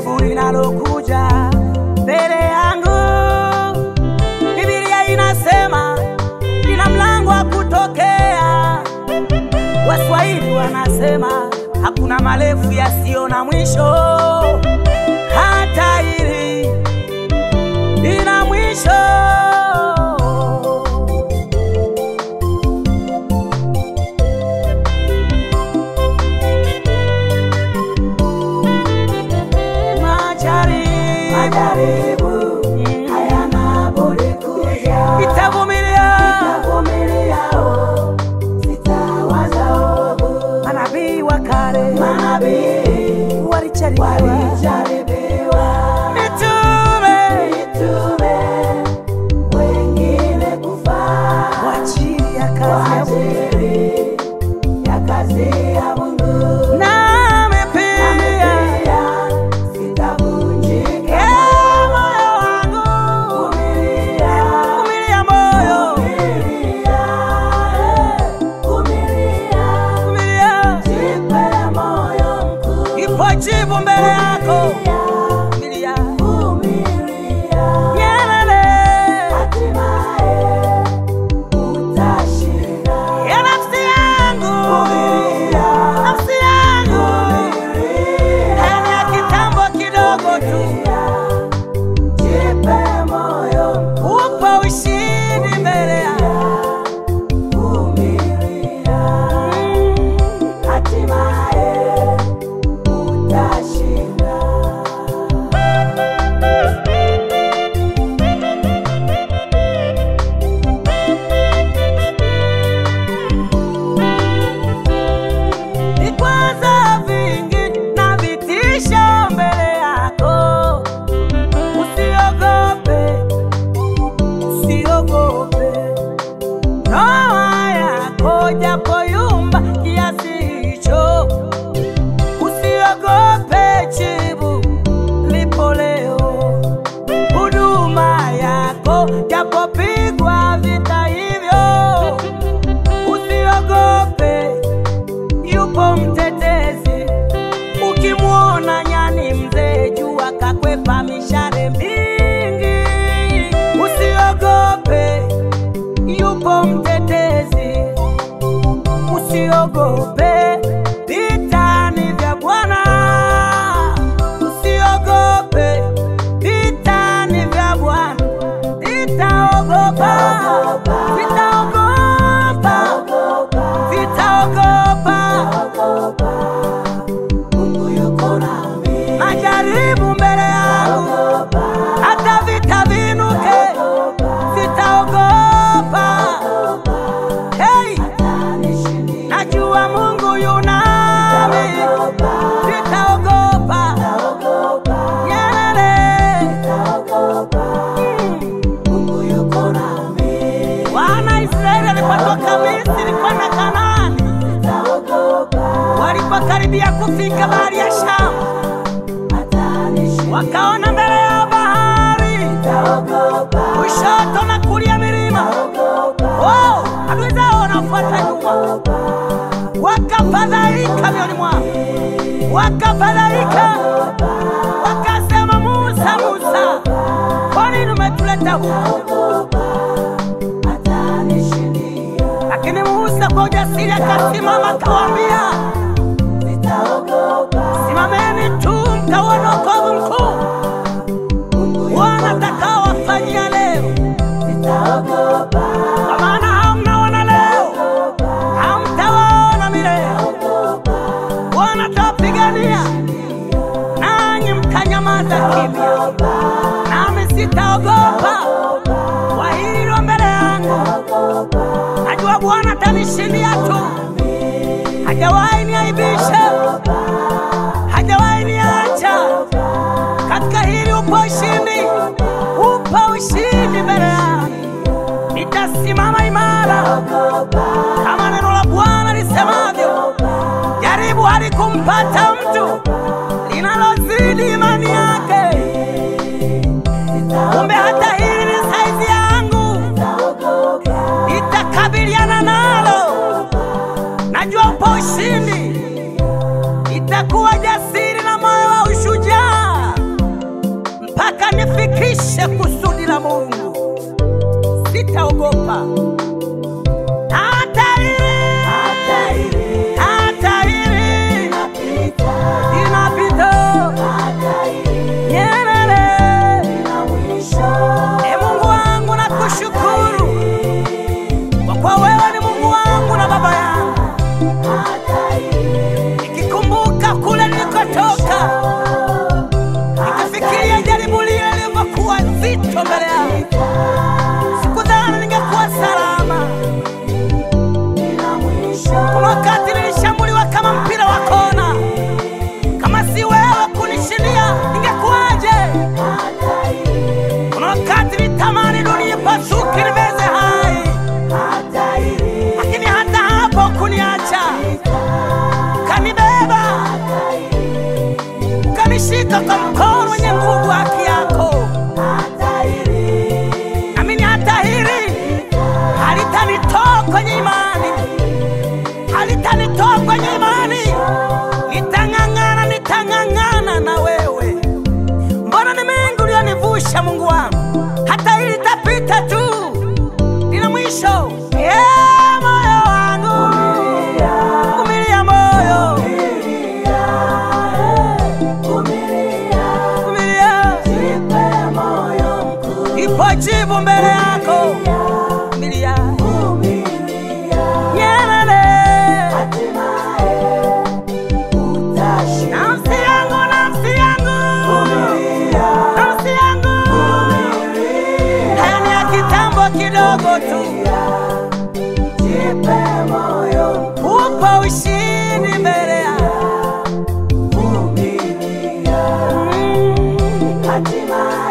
jaribu linalokuja mbele yangu. Biblia inasema lina mlango wa kutokea. Waswahili wanasema hakuna marefu yasiyo na mwisho, hata hili lina mwisho. Majaribu, Majaribu hayana budi kuja, itavumilia. nitavumiliao, sitawaza ovu. Manabii wa kale Manabii walijaribiwa, walijaribiwa, mitume mitume wengine kufa kwa ajili ya kwa kazi ya ajili ya kazi ya Mungu. nami pia Pia sitavunjika, Eh, moyo wangu vumilia, vumilia, moyo vumilia, eh, vumilia. vumilia, Jipe moyo mkuu, ipo jibu mbele yako. vumilia, Vumilia, vumilia. nyelele Hatimaye utashinda. ya nafsi yangu, Vumilia, nafsi yangu, vumilia, haya ni ya kitambo kidogo tu, jipe moyo mkuu, upo ushindi mbele yako. vumilia. Hatimaye utashinda. vikwazo vingi na vitisho mbele yako, usiogope, usiogope. Roho yako japo yumba kiasi hicho, usiogope, jibu lipo leo. Huduma yako japopigwa vita hivyo, usiogope yupo mtetezi. Ukimwona nyani mzee, jua kakwepa mishale mingi. Usiogope, yupo mtetezi. Usiogope, vita ni vya Bwana. Usiogope, vita ni vya Bwana. Vitaogopa, vitaogopa, Ogopa, vitaogopa. ogopa, Mungu yuko nami. majaribu mbele yangu, Ogopa, hata vita vinuke, ogopa, sitaogopa. Hey, atanishindia. najua Mungu yunami, Ogopa, sitaogopa. ogopa, Nyelele, ogopa, Mungu yuko nami. wana Israeli walipotoka Misri kwenda Kanaani, Ogopa, walipokaribia kufika bahari ya Shamu, atanishindia. wakaona mbele ya bahari Ogopa, kushoto na kulia milima. ogopa, Oh, adui zao wanafuata nyuma. wakafadhaika mioni mwao, wakafadhaika, wakasema, Musa, Musa, kwa nini umetuleta huku? atanishindia. Lakini Musa kwa ujasiri akasimama, akawaambia, Sitaogopa, simameni tu mkaona wokovu mkuu Mungu Bwana atakaowafanyia leo, sitaogopa, kwa maana hamnaona leo, hamtawaona milele. Bwana atawapigania nanyi mtanyamaza kimya, nami sitaogopa kwa hili lilo mbele yangu. Najua Bwana atanishindia tu, hajawahi niaibisha, hajawahi niacha. Katika hili upo ushindi, upo ushindi mbele yangu. Nitasimama imara kama neno la Bwana lisemavyo, jaribu halikumpata mtu linalozidi imani yake. Kumbe hata hili ni saizi yangu, nitakabiliana nalo. Najua upo ushindi, itakuwa jasiri na moyo wa ushujaa. nikamilishe kusudi la Mungu. Sitaogopa hata hili, hata hili hata hili linapita, inapita. hata hili Nyerere, lina mwisho. e Mungu wangu, nakushukuru kwa kuwa wewe ni Mungu wangu na baba yangu. Hata hili Nikikumbuka kule nilikotoka, nikifikiria jaribu lile lilivyokuwa zito mbele yangu, sikudhani ningekuwa salama. lina mwisho. Kuna wakati nilishambuliwa kama mpira wa kona. Kama si wewe kunishindia, ningekuwaje? Hata hili, Kuna wakati nitamani dunia ipasuke nimeze hai, hata hili lakini hata hapo kuniacha, ukanibeba, ukanishika kwa mkono wenye nguvu, haki yako. hata hili Amini hata hili halitanitoa kwenye imani, halitanitoa kwenye imani. Nitang'ang'ana, nitang'ang'ana na wewe. Mbona ni mengi ulionivusha, Mungu wangu, hata hili litapita tu, lina mwisho. Yeah, moyo wangu, vumilia moyo, vumilia, Jipe moyo mkuu, ipo jibu mbele yako. Vumilia, vumilia, Nyerere. hatimaye utashinda. Nafsi yangu, nafsi yangu, Vumilia, nafsi yangu, haya ni ya kitambo kidogo tu, jipe moyo mkuu, upo ushindi mbele ya vumilia, Mm. hatimaye